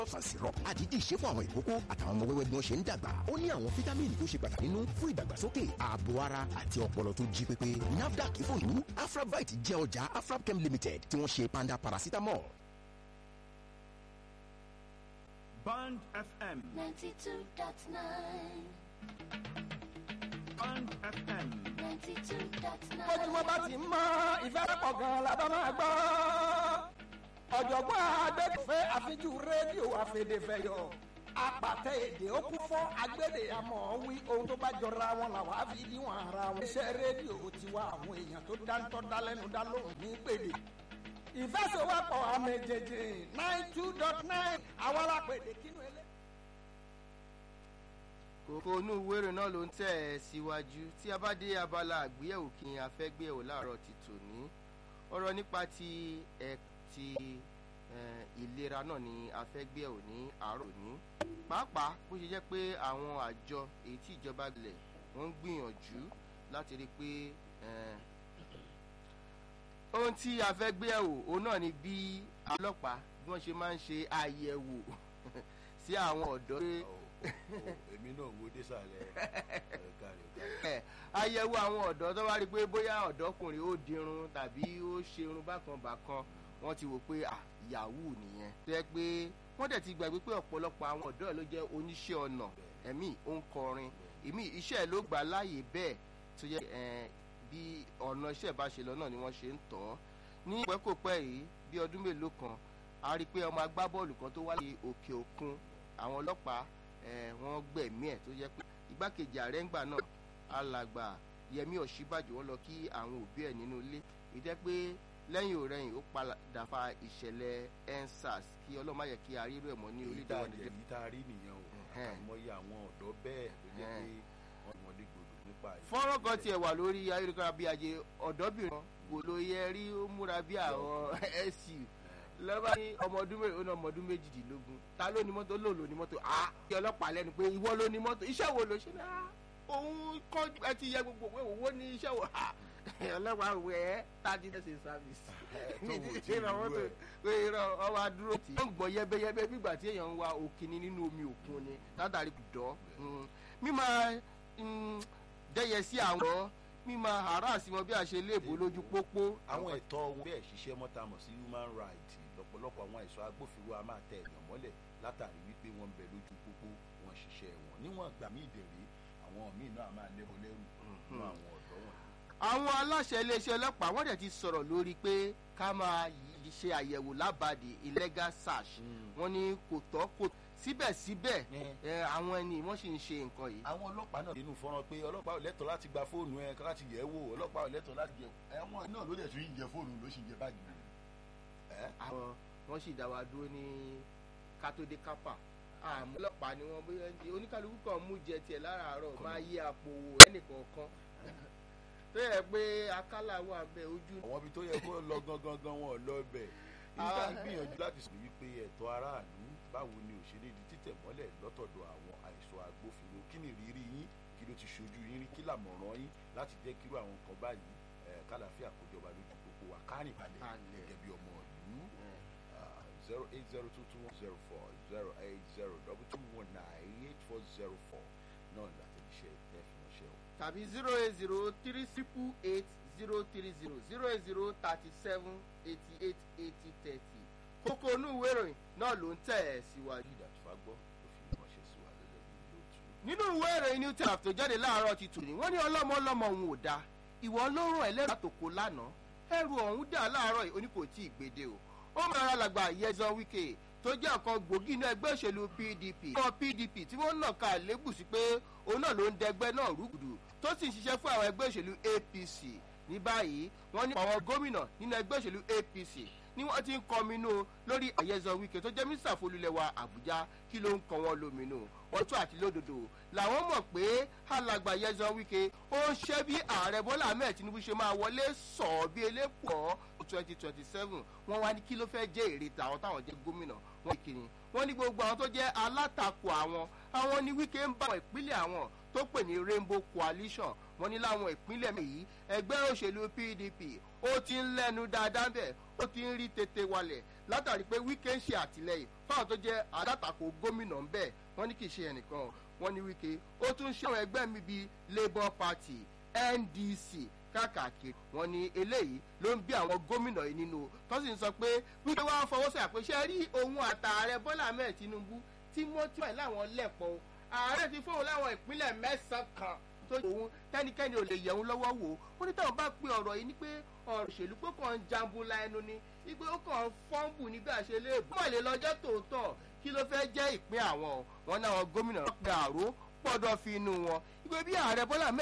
and syrup àdídì ṣe fún àwọn ìkókó àtàwọn ọmọ wẹ́wẹ́ bí wọ́n ṣe ń dàgbà ó ní àwọn fítámìnì tó ṣe pàtàkì nínú fún ìdàgbàsókè ààbò ara àti ọpọlọ tó jí pépé nafdac fòlù afrabite jẹ́ ọjà afrabchem limited tí wọ́n ṣe panda paracetamol. Band FM. 92.9. Band FM. 92.9. bójúmọ́ bá ti ń mọ́ ìfẹ́ pọ̀ gan-an la bá máa gbọ́. ọ̀jọ̀gbọ́n agbẹ́fẹ́ àfijú rédíò àfẹ́dẹ́fẹ́yọ̀ apàtẹ èdè ó kún fún agbẹ́dẹ àmọ́ wí ohun tó bá jọra wọn làwọn á fi díwọ̀n ara wọn. iṣẹ́ rédíò tiwa àwọn èèyàn tó dáńtọ́ dálẹ́nu dá lóhùn ní pèdè. ìfẹsẹ̀wọ́pọ̀ àmẹ́jẹjẹ nine two dot nine àwọn alápèdè kínú ẹlẹ́. kókó inú ìwéèrè náà ló ń tẹ̀ ẹ́ síwájú tí a bá dé abala àgbéyẹ̀wò kí n afẹ́gbéyẹ̀wò láàárọ̀ ti tòní ọ̀rọ̀ nípa ti ẹ̀ ti eh, ìlera náà ni afẹ́gbéyẹ̀wò ní àárọ̀ ní pàápàá bó ṣe jẹ́ pé àwọn àjọ èyí tí ìjọba lẹ̀ wọ́n ń gbìyànjú láti rí i pé eh, ohun tí afẹ́gbéyẹ̀wò òun náà ni bí ọlọ́pàá bí wọ́n ṣe máa ń ṣe àyẹ̀wò sí àwọn ọ̀dọ́ pé èmi náà wo désàlẹ̀ ẹ̀ka rẹ̀ ẹ àyẹ̀wò àwọn ọ̀dọ́ tó bá rí i pé bóyá ọ̀dọ́kùnrin ó dirun tàbí ó ṣe irun bákan bákan wọ́n ti wò pé à yahoo nìyẹn tó yẹ pé wọ́n dẹ̀ ti gbàgbé pé ọ̀pọ̀lọpọ̀ àwọn ọ̀dọ́ ẹ̀ ló jẹ́ oníṣẹ́ ọnà ẹ̀mí ó ń kọrin èmi iṣẹ́ ẹ̀ ló gbà láàyè bẹ́ẹ̀ tó yẹ ẹ bí ọ̀nà iṣẹ́ bá ṣe lọ náà ni wọ́n ṣe ń tọ́ ọ́ ní pẹ́kòpẹ́ yìí bí ọdún mélòó kan a rí i pé ọmọ agbábọ́ọ̀lù kan tó wá láti òkè òkun àwọn ọlọ́pàá ẹ̀ wọ́n gbẹ̀mí ẹ̀ tó jẹ́ pé igbákejì ààrẹ ńgbà náà alàgbà yẹmí ọ̀ṣíbàjò wọn lọ kí àwọn òbí ẹ̀ nínú ilé ìjẹ́ pé lẹ́yìn òrẹ́yìn ó padà fa ìṣẹ̀lẹ̀ ensars kí ọlọ́run má yẹ kí a rírú ẹ̀ mọ́ ní èyí tá a orílẹ̀-èdè èyí tá a rí nìyẹn o Ẹ̀hẹ́n. àmọye àwọn ọ̀dọ́ bẹ́ẹ̀ ló jẹ́ pé wọ́n wọ́n lè gbòdò nípa èyí. fọ́nrán kan tiẹ̀ wà lórí ayélujára bí ajé ọ̀dọ́bìnrin kan kò ló yẹ rí ó múra bí àwọn su lọ́ba ní ọmọ ọdún mẹ́rin ó ní ọmọ ọdún méjìdínlógún ta ló ní mọ́tò lóò ló ní mọ́tò ah kí ọlọ́pàá lẹ́nu pé ìwọ ló ní mọ́tò iṣẹ́ wo ló ṣe ní ah òun kọ́ ẹ ti yẹ gbogbo òwe òwò ní iṣẹ́ wo ah ọlọ́pàá òwe ẹ thirty days in service tó wò tí ìrọ̀ ìlú mọ́tò ẹ̀. pé irọ́ ọwọ́ adúró tí wọ́n ń gbọ́ yẹ́bẹ́yẹ́bẹ́ nígbà tí èèyàn ń wa òkìní nínú omi òkun ni látàrí dọ́ mímọ dẹ́yẹ sí àwọn mímọ harass wọn bí a ṣe léèbó lójú pópó àwọn ẹ̀tọ́ wọn bẹ́ẹ̀ ṣiṣẹ́ mọ́ta mọ̀ sí human rights lọ́pọ̀lọpọ̀ àwọn àìsàn agbófinró a máa tẹ èèyàn mọ́lẹ̀ látàrí wípé wọ́n ń bẹ lójú pópó wọn ṣiṣẹ́ wọn níwọ̀n ìgbà míì dèrè àwọn míì náà a máa lẹ́bọ lẹ́rù fún àwọn ọ̀dọ́ wọn. àwọn aláṣẹ iléeṣẹ́ ọlọ́pàá wọ́n dẹ̀ ti sọ̀rọ̀ lórí pé ká máa yí- ṣe àyẹ̀wò lábàdì illegal search wọ́n ní kò tọ́ kò síbẹ̀síbẹ̀ Ẹ. ẹ, àwọn ẹni wọ́n sì ń ṣe nǹkan yìí àwọn ọlọ́pàá náà nínú fọ́nrán pé ọlọ́pàá ò lẹ́tọ̀ọ́ láti gba fóònù ẹ láti yẹ̀ ẹ́ wò ọlọ́pàá ò lẹ́tọ̀ọ́ láti yẹ ẹ̀wọ̀n náà ló dẹ̀ tún ń jẹ fóònù ló sì ń jẹ báàgì rẹ̀. ẹ́ àwọn wọ́n sì dá wa dúró ní kátódé kápá àmọ́ ọlọ́pàá ni wọ́n bóyá ní oníkálukú kan mú jẹ tiẹ̀ láràárọ̀ máa yí àpò wò ẹnìkọ̀ọ̀kan tó yẹ pé akálà wà bẹ́ẹ̀ ojú àwọn ibi tó yẹ kó lọ gangan gan wọn ò lọ bẹ̀ nígbà ń gbìyànjú láti sọ wípé ẹ̀tọ́ aráàlú báwo ni òṣèré di títẹ̀ mọ́lẹ̀ lọ́tọ̀dọ̀ àwọn àìsàn agbófinró kí ni ìrírí yín kí ló ti ṣojú yín rí kí làmọ̀ràn yín láti jẹ́ kírú àwọn nǹkan báyìí ẹ̀ kálàfíà kójọba lójú pópó wa kárìn balẹ̀ Balẹ̀. gẹ́gẹ́ bí ọmọ ìlú zero eight zero two two one zero four zero eight zero double two one nine eight four zero four náà látẹ̀jíṣẹ́ ẹ̀ fi ránṣẹ́ o. tàbí zero eight zero three triple eight zero three zero zero eight zero thirty seven eighty eight eighty thirty kókó inú ìwé ìròyìn náà ló ń tẹ̀ ẹ́ síwájú. ìdàtúfà gbọ́ ló fi ránṣẹ́ sí wa gẹ́gẹ́ bí lóòtú. nínú ìwé ìròyìn new times tó jáde láàárọ̀ ti tù ní wọ́n ní ọlọ́mọ ọlọ́mọ òun ò da ìwọ ló rán ẹlẹ́rìí àtòkò lánàá ẹrù ọ̀hún dà láàárọ̀ yìí ó ní kò tí ì gbèdé o ó máa ra làgbà yẹzan wike tó jẹ́ ọ̀kan gbòógì inú ẹgbẹ́ òṣèlú pdp ọmọ pdp tí wọ́n nà ká lébù sí pé òun náà ló ń dẹgbẹ́ náà rúgùdù tó sì ń ṣiṣẹ́ fún àwọn ẹgbẹ́ òṣèlú apc ní báyìí wọ́n ní àwọn gómìnà nínú ẹgbẹ́ òṣèlú apc ni wọ́n ti ń kọminú lórí àyẹ̀zọ wike tó jẹ́ mínísítà folúlẹ̀wà àbújá kí ló ń kọ́ wọn lóminú wọ́n tún àti lódodo làwọn mọ̀ pé alàgbà yẹ̀zọ wike ó ń ṣe bí ààrẹ bọ́lá ahmed tinubu ṣe máa wọlé sọ̀ọ́ bí elépọ̀ twenty twenty seven wọ́n wá ní kí ló fẹ́ jẹ́ èrè tàwọn táwọn jẹ́ gómìnà wọ́n kiri wọ́n ní gbogbo àwọn tó jẹ́ alátakò àwọn àwọn ní wike ń bá àwọn ìpínlẹ̀ àwọn tó pè ní rainbow coalition wọ́n ní láwọn ìpínlẹ̀ yìí ẹgbẹ́ òṣèlú pdp ó ti ń lẹ́nu dáadáa bẹ́ẹ̀ ó ti ń rí tètè walẹ̀ látàrí pé wike ń ṣe àtìlẹyìn fáwọn tó jẹ́ alátakò gómìnà ń bẹ̀ wọ́n ní kì í ṣe ẹnìkan wọ́n ní wíkẹ́ ó tún ṣe àwọn ẹgbẹ́ mi bíi labour party ndc káàkiri wọ́n ní eléyìí ló ń bí àwọn gómìnà yìí nínú tó sì ń sọ pé wípé wọ́n fọwọ́ sí àpèṣẹ rí òun àtààrẹ bọ́lá ahmed tinubu tímọ́tímọ́ ẹ̀ láwọn lẹ́pọ̀ ààrẹ ti fóun láwọn ìpínlẹ̀ mẹ́sàn-án kan tó òun tẹ́nikẹ́ni ò lè yẹ̀ òun lọ́wọ́ wò ó ní táwọn bá pe ọ̀rọ̀ yìí ní pé ọ̀rọ̀ òṣèlú pé kàn ń jambula ẹnu ni wípé ó kàn ń fọ́ǹbù nígbà ṣe lè bọ́ lè lọ́jọ́ tòótọ́ kí ló fẹ́ jẹ́ ìpín àwọn wọn náà gómìnà gbàrú pọ̀dọ̀ fi inú wọn wípé bí ààrẹ bọ́lá